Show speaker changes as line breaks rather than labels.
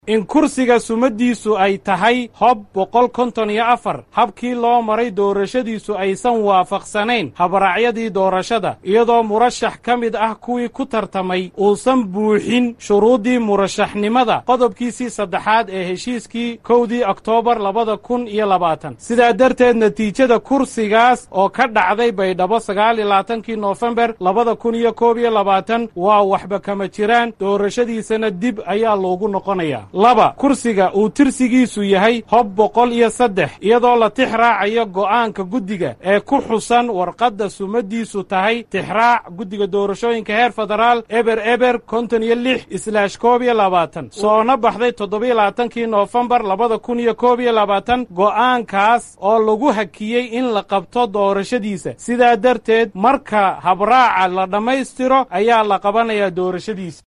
in kursiga sumadiisu ay tahay hob boqol konton iyo afar habkii loo maray doorashadiisu aysan waafaqsanayn habraacyadii doorashada iyadoo murashax ka mid ah kuwii ku tartamay uusan buuxin shuruuddii murashaxnimada qodobkiisii saddexaad ee heshiiskii kowdii oktoobar labada kun iyo labaatan sidaa darteed natiijada kursigaas oo ka dhacday baydhabo sagaal iyo labaatankii noofembar labada kun iyo koob iyo labaatan waa waxba kama jiraan doorashadiisana dib ayaa loogu noqonayaa laba kursiga uu tirsigiisu yahay hob boqol iyo saddex iyadoo la tix raacayo go'aanka guddiga ee ku xusan warqadda sumadiisu tahay tixraac guddiga doorashooyinka heer federaal eber eber konton iyo lix islaash koob iyo labaatan soona baxday toddobiyo labaatankii noofembar labada kun iyo koob iyo labaatan go'aankaas oo lagu hakiyey in la qabto doorashadiisa sidaa darteed marka habraaca la dhammaystiro ayaa la qabanayaa doorashadiisa